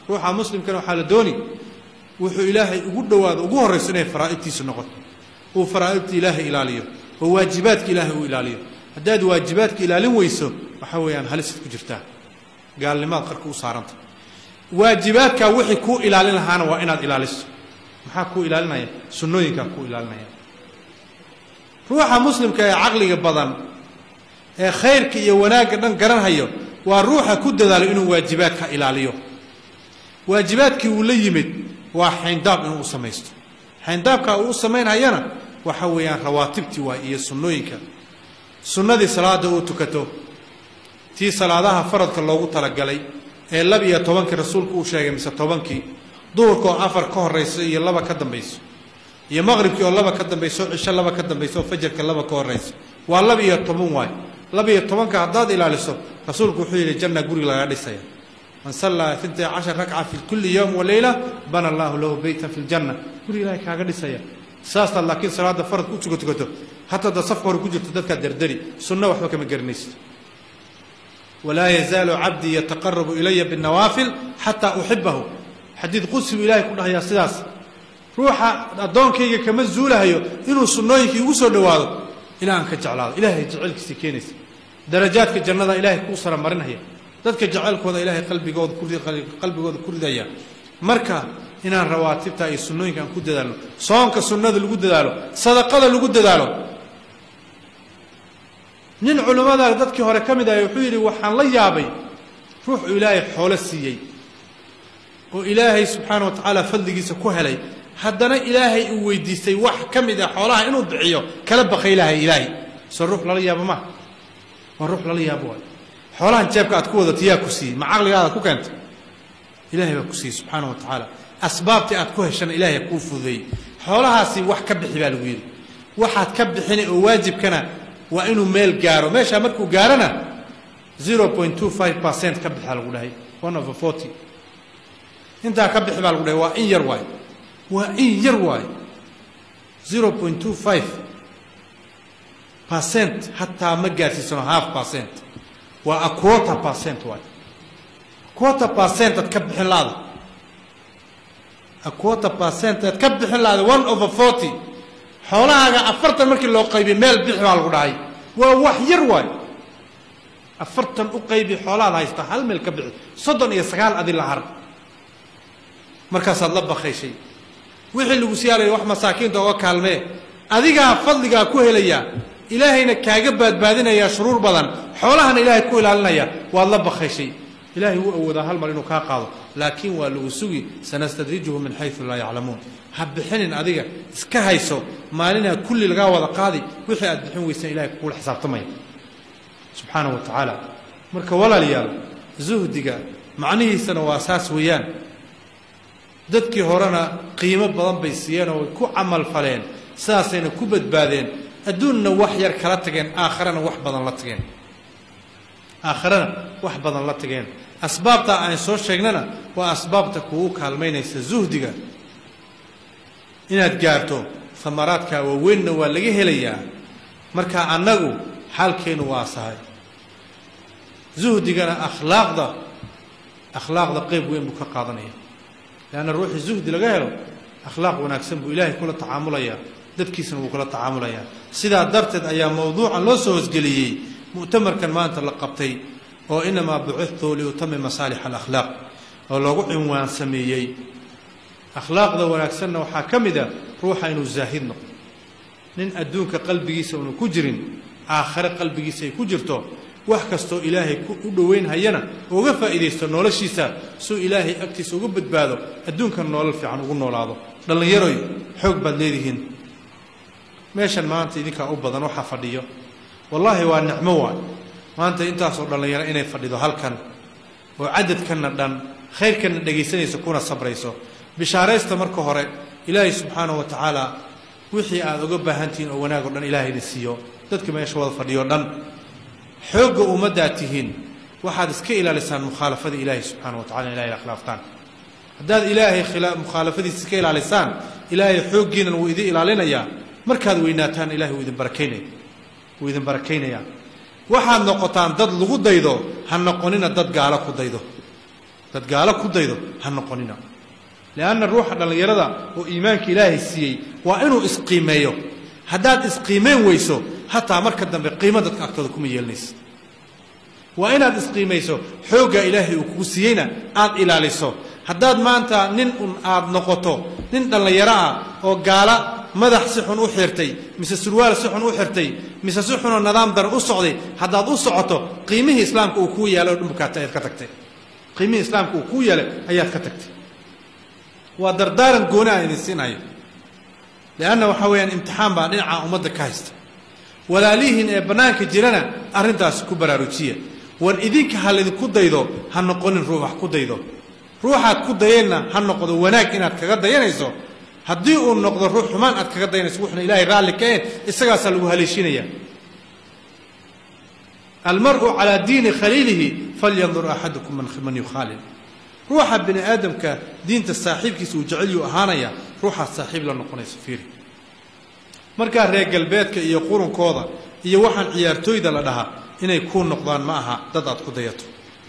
ruuxa muslimkana waxaa la dooni wuxuu ilaahay ugu dhowaado ugu horrayso inay faraa'idtiisu noqoto uu faraa'idta ilaahay ilaaliyo oo waajibaadka ilaahay uu ilaaliyo haddaad waajibaadka ilaalin weyso waxa weeyaan halisaad ku jirtaa gaalnimaad qarka u saaranta waajibaadkaa wixii kuu ilaalin lahaana waa inaad ilaaliso maxaa kuu ilaalinaya sunnooyinkaa kuu ilaalinaya ruuxa muslimka ee caqliga badan ee khayrka iyo wanaagga dhan garanhayo waa ruuxa ku dadaalo inuu waajibaadka ilaaliyo waajibaadkii uu la yimid waa xayndaab inuu u samaysto xayndaabkaa uu u samaynhayana waxa weeyaan rawaatibtii waay iyo sunnooyinka sunnadii salaada uu tukato tii salaadaha faradka loogu talagalay ee laba iyo tobankii rasuulku uu sheegay mise tobankii duhurka oo afar ka horayso iyo laba ka dambayso iyo maqribkii oo laba ka dambayso cisho laba ka dambayso oo fajarka laba ka horayso waa laba iyo toban waay laba iyo tobanka haddaad ilaaliso rasuulku wuxuu yidhi janna guri lagaa dhisaya man sallaa intay cashar ragca fi kulli yowm waleyla bana allahu lahu beytan fi ljanna guri ilaahay kaaga dhisaya saastaad laakiin salaada faradka u tuka tukato hataa da safka hore ku jirto dadkaad dardari sunno waxba kama garanaysid walaa yazaalu cabdii yataqarabu ilaya binnawaafil xataa uxibahu xadiid qudsi buu ilahay ku dhahayaa sidaas ruuxa addoonkayga kama zuulahayo inuu sunnooyinkii igu soo dhowaado ilaa aan ka jeclaado ilahay jaceylkiisii keenaysa darajaadka jannada ilaahay kuu sara marinhaya dadka jaceylkooda ilaahay qalbigooda ku qalbigooda ku ridaya marka inaan rawaatibta iyo sunnooyinka aan ku dadaalno soonka sunnada lagu dadaalo sadaqada lagu dadaalo nin culimmada dadkii hore ka mid ahay wuxuu yidhi waxaan la yaabay ruux uu ilaahay xoolo siiyey oo ilaahay subxaana wa tacaala fadligiisa ku helay haddana ilaahay uu weydiistay wax ka mid ah xoolaha inuu bixiyo kala bakaylahay ilaahay soo ruux lala yaabo ma waa ruux lala yaabo waay xoolahan jeebka aad ku wadato yaa ku siiyey ma caqligaada ku keentay ilahay baa ku siiyey subxaana wa tacaala asbaabtii aad ku heshana ilaahay kuu fududeeyey xoolahaasi wax ka bixi baa lagu yidhi waxaad ka bixina oo waajibkana waa inuu meel gaaro meeshaa markuu gaarona zero point two five percent ka bixaa lagu dhahay one over forty intaa ka bixi baa lagu dhahay waa in yar waay waa in yar waay zero point two five percent hataa ma gaarsiisano half percent waa a quarter percent waay quarter percent aad ka bixin laada a quarter percent aad ka bixin laada one over forty xoolahaaga afartan markii loo qaybiy meel bixi baa lagu dhahay waa wax yar waay afartan u qaybi xoolahaad haysta hal meel ka bixi soddon iyo sagaal adi la har markaasaad la bakayshay wixii lagu siyaalaya wax masaakiinta oga kaalmee adigaa fadligaa ku helayaa ilaahayna kaaga baadbaadinayaa shuruur badan xoolahana ilaahay ku ilaalinaya waad la bakayshay ilahay wuu awoodaa hal mar inuu kaa qaado laakiin waa lagu sugi sanastadrijuhu min xayu laa yaclamuun ha bixinin adiga iska hayso maalinaa kulli lagaa wada qaadi wixii aad bixin weysaan ilahay kugula xisaabtamaya subxaana wa tacaala marka walaalayaal zuhdiga macnihiisana waa saas weeyaan dadkii horena qiimo badan bay siiyeen oo way ku camal faleen sidaasayna ku badbaadeen adduunna wax yar kala tageen aakharana wax badan la tageen aakharana wax badan la tageen asbaabtaa aan soo sheegnana waa asbaabta kugu kaalmaynaysa zuhdiga inaad gaarto amaraadkaa waaweynna waa laga helayaa marka annagu xaalkeennu waa sahay zuhdigana akhlaaqda akhlaaqda qeyb weyn buu ka qaadanaya leanna ruuxii zuhdi laga helo akhlaaq wanaagsan buu ilaahay kula tacaamulayaa dadkiisana wuu kula tacaamulayaa sidaa darteed ayaa mowduucan loo soo hosgeliyey mu'tamarkan maanta la qabtay oo inamaa bucithtu liutami masaalix alakhlaaq oo loogu cinwaan sameeyey akhlaaqda wanaagsanna waxaa ka mid a ruuxa inuu zaahid noqdo nin adduunka qalbigiisa una ku jirin aakhare qalbigiisa ay ku jirto wax kastoo ilaahay u dhoweynhayana uga faa'iidaysto noloshiisa suu ilaahay agtiisa uga badbaado adduunkan noolal fiican ugu noolaado dhallinyaroy xoog baad leedihiin meeshan maanta idinkaa u badan waxaa fadhiyo wallaahi waa nicmo waay maanta intaasoo dhallinyaro inay fadhido halkan oo cadadkanna dhan khayrkanna dhegaysanayso kuna sabrayso bishaaraysta marka hore ilaahay subxaanahu wa tacaala wixii aad uga baahantihiin oo wanaag o dhan ilaahayna siiyo dadka meesha wada fadhiyo dhan xoogga ummaddaad tihiin waxaad iska ilaalisaan mukhaalafada ilaahay subxaana wa tacala in ilahay khilaaftaan haddaad ilaahay mukhaalafadiisa iska ilaalisaan ilaahay xooggiinan wuu idin ilaalinayaa markaad weynaataan ilahay wuu idin barakaynaya wuu idin barakaynayaa waxaad noqotaan dad lagu daydo ha noqonina dad gaalo ku daydo dad gaalo ku daydo ha noqonina lianna ruuxa dhallinyarada oo iimaanka ilaahay siiyey waa inuu isqiimeeyo haddaad isqiimeyn weyso hataa marka dambe qiimo dadka agtooda kuma yeelanaysa waa inaad isqiimayso xooggaa ilaahay uu kugu siiyeyna aad ilaaliso haddaad maanta nin un aad noqoto nin dhallinyaro ah oo gaala madax si xun u xirtay mise surwaal si xun u xirtay mise si xunoo nidaam daran u socday haddaad u socoto qiimihii islaamka uu kuu yeelay oo dhumbukaata ayaad ka tagtay qiimihii islaamka uu kuu yeelay ayaad ka tagtay waa dardaaran gooni aan idin siinayo lianna waxaa weeyaan imtixaan baa dhinaca ummadda ka haysta walaalihiin ee bannaanka jirana arrintaasi ku baraarujiya war idinka ha laydinku daydo ha noqonin ruux wax ku daydo ruuxaad ku dayeenna ha noqdo wanaag inaad kaga dayanayso haddii uu noqdo ruux xumaan aad kaga dayanayso wuxuna ilaahay raalli ka een isagaasaa lagu haleeshinaya almar'u calaa diini khaliilihi falyandur axadukum man yukhaalil ruuxa bini aadamka diinta saaxiibkiisa uu jecelyuu ahaanaya ruuxaad saaxiib la noqonayso fiiri markaa reer galbeedka iyo qurunkooda iyo waxaan ciyaartooyda la dhahaa inay kuu noqdaan ma aha dad aad ku dayato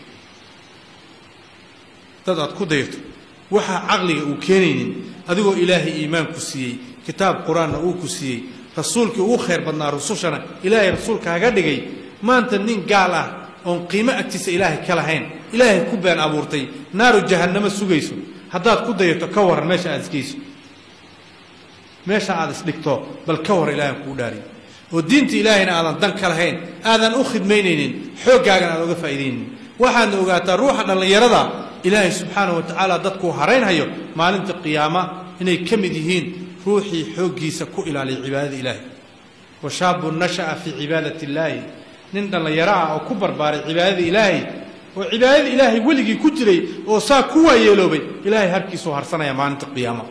dad aad ku dayato waxaa caqliga uu keenaynin adigoo ilaahay iimaan ku siiyey kitaab qur-aanna uu ku siiyey rasuulkii ugu khayr badnaa rusushana ilaahay rasuulkaaga dhigay maanta nin gaal ah oon qiimo agtiisa ilaahay ka lahayn ilaahay ku been abuurtay naaru jahannamo sugayso haddaad ku dayato ka waran meesha aad isgeyso meesha aad isdhigto bal ka war ilaahan kuu dhaariy oo diinta ilaahayna aadan dan ka lahayn aadan u khidmaynaynin xooggaagana aad oga faa'iidaynin waxaadna ogaataa ruuxa dhallinyarada ilaahay subxaanahu wa tacaala dadkuu haraynhayo maalinta qiyaama inay ka mid yihiin ruuxii xooggiisa ku ilaaliya cibaadada ilaahay wa shaabun nasha'a fii cibaadati illaahi nin dhallinyaro ah oo ku barbaaray cibaadada ilaahay oo cibaadada ilaahay weligii ku jiray oo saa ku waayeeloobay ilaahay habkiisuu harsanaya maalinta qiyaama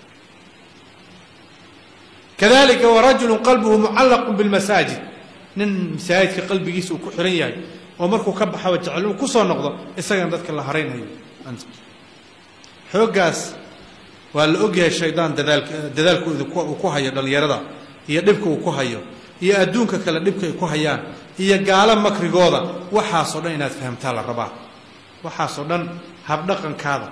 kadalika warajulu qalbuhu mucallaqu bilmasaajid nin masaajidka qalbigiisa uu ku xihan yahay oo markuu ka baxaba jecel uu kusoo noqdo isagana dadka la haraynhayo xooggaas waa la ogyahay shaydaan dadaalka dadaalku uu ku hayo dhallinyarada iyo dhibka uu ku hayo iyo adduunka kale dhibka ay ku hayaan iyo gaalo makrigooda waxaasoo dhan inaad fahamtaa la rabaa waxaasoo dhan habdhaqankaada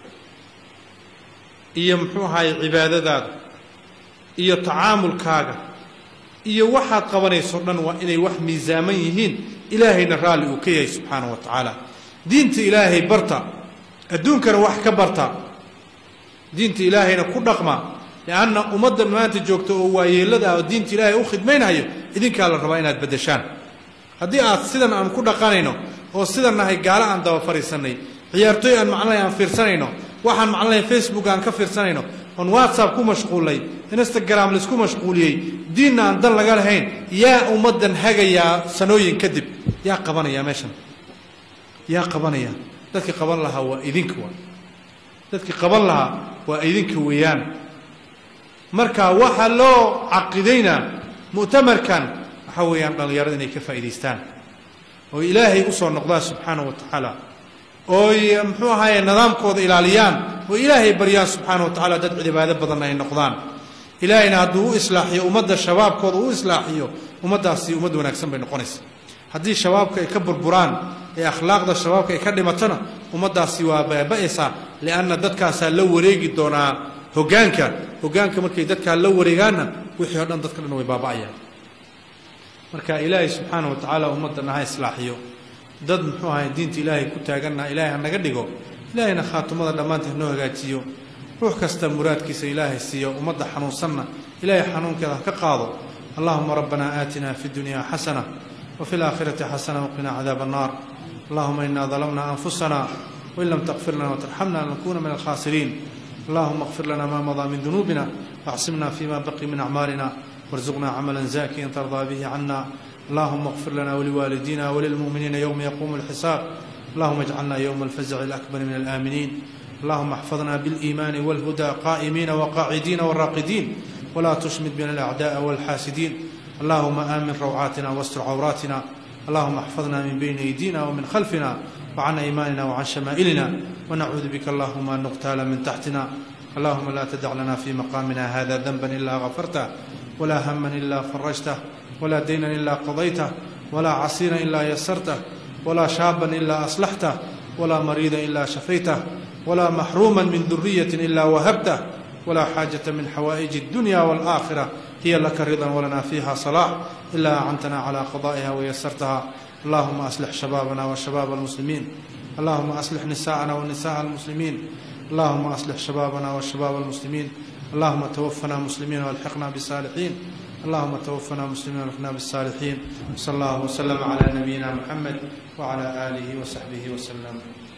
iyo muxuu ahaye cibaadadaada iyo tacaamulkaaga iyo waxaad qabanayso dhan waa inay wax miisaaman yihiin ilaahayna raalli uu ka yahay subxaanahu wa tacaala diinta ilaahay barta adduunkana wax ka barta diinta ilaahayna ku dhaqma lianna ummadda maanta joogta oo waayeellada ah oo diinta ilaahay u khidmaynhayo idinkaa la rabaa inaad beddeshaan haddii aad sidan aan ku dhaqanayno oo sidan nahay gaalo aan daba fadhiisannay ciyaartooy aan macnalahay aan fiirsanayno waxaan macnalahay facebook aan ka fiirsanayno oon whatsapp ku mashquullay instagram laisku mashquuliyey diinna aan dan laga lahayn yaa ummaddan hagayaa sanooyin kadib yaa qabanaya meeshan yaa qabanaya dadkii qaban lahaa waa idinka waa dadkii qaban lahaa waa idinka weeyaan marka waxaa loo caqidaynaa mu'tamarkan waxaa weeyaan dhallinyarada inay ka faa'idaystaan oo ilaahay usoo noqdaan subxaanahu wa tacaala ooy muxuu ahaaye nidaamkooda ilaaliyaan oo ilaahay baryaan subxaana wa tacala dad cibaado badan ay noqdaan ilaahayna hadduu u islaaxiyo ummadda shabaabkooda u islaaxiyo ummaddaasi ummad wanaagsan bay noqonaysa haddii shabaabka ay ka burburaan ee akhlaaqda shabaabka ay ka dhimatona ummaddaasi waa baaba'aysaa lianna dadkaasaa la wareegi doonaa hoggaanka hoggaanka markay dadkaa la wareegaanna wixii o dhan dadka dhan way baaba'ayaan marka ilaahay subxaana wa tacaala ummaddan ha islaaxiyo dad muxuu ahay diinta ilaahay ku taaganna ilaahay ha naga dhigo ilaahayna khaatumada dhammaanteed hanoo hagaajiyo ruux kasta muraadkiisa ilaahay siiyo ummadda xanuunsanna ilaahay xanuunkeeda ha ka qaado allahuma rabbana aatina fi dunya xasana wafi laakhirati xasana waqina cadaab annar allahuma ina dalamna anfusana wain lam takfir lana watarxamna lanakuna min alkhasiriin allahuma اغfir lana ma madaa min dunuubina واعصمنا فيما بقي من أعمالنا وارزقنا عملا زاكيا ترضى به عنا اللهم اغفر لنا ولوالدينا وللمؤمنين يوم يقوم الحساب اللهم اجعلنا يوم الفزع الأكبر من الآمنين اللهم احفظنا بالإيمان والهدى قائمين وقاعدين والراقدين ولا تشمت بنا الأعداء والحاسدين اللهم آمن روعاتنا واستر عوراتنا اللهم احفظنا من بين أيدينا ومن خلفنا وعن أيماننا وعن شمائلنا ونعوذ بك اللهم أن نغتال من تحتنا اللهم لا تدع لنا في مقامنا هذا ذنبا إلا غفرته ولا هما إلا فرجته ولا دينا إلا قضيته ولا عسيرا إلا يسرته ولا شابا إلا أصلحته walaa mariida ilaa shafaytah walaa maxruuma min duriyati ilaa wahabtah walaa xaajata min xawaaئiji اdunya wاlآakhira hiya laka ridan walanaa fiiha صalaax ilaa acantana calى qada'iha wayasartaha allahuma aslix shabaabana washabaab اlmuslimiin allahuma aslix nisaءana wanisaء اlmuslimiin allahuma aslix shabaabana washabaab اlmuslimiin allahuma twafana muslimiin walxiqna bsaalixiin allahuma twafana muslimiin walxiqna bsaalixiin wsal allah wslm cla nabiyina mxamed wcla alihi wsaxbihi wslm